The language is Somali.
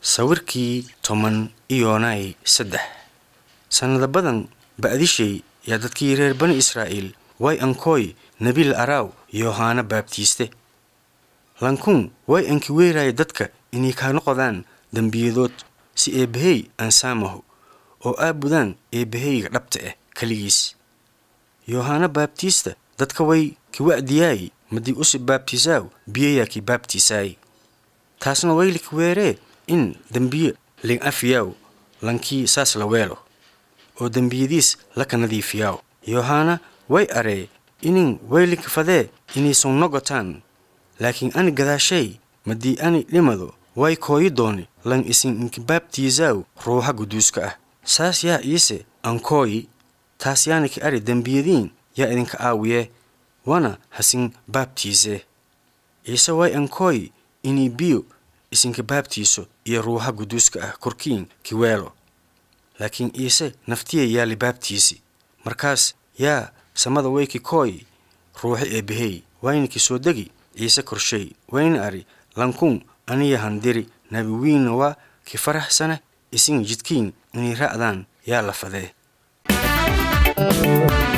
sawirkii toban iyoonay saddex sannado badan ba'dishay yaa dadkii reer bani israa'iil way ankooy nebil araaw yohaana baabtiiste lankun way anki weeraaya dadka inay kaa noqodaan dembiyadood si eebbahey aan saamaho oo aabudaan eebbaheyga dhabta ah keligiis yohaana baabtiista dadka way ki wa'diyaay madii usi baabtiisaaw biyayaa ki baabtiisaay taasna wayliki weeree in dembiye ling afiyaaw lankii saas la weelo oo dembiyadiis laka nadiifiyaaw yohaana way aree inin waylinka fadee inaysan nogotaan laakiin ani gadaashay madii ani dhimado way kooyi dooni lan isin inki baabtiisaaw ruuxa guduuska ah saas yaa iise ankooyi taas yaana ki ari dembiyadiin yaa idinka aawiye wana hasin baabtiisee ciise way ankooyi inii biyo isinka baabtiiso iyo ruuxa guduuska ah korkiin ki weelo laakiin iise naftiya yaa libaabtiisi markaas yaa samada wayki kooy ruuxo eebbahey wayna ki soo degi ciise korshay wayna ari lankun aniya handiri nabi wiinna waa ki faraxsana isin jidkiin inay ra'daan yaa la fadee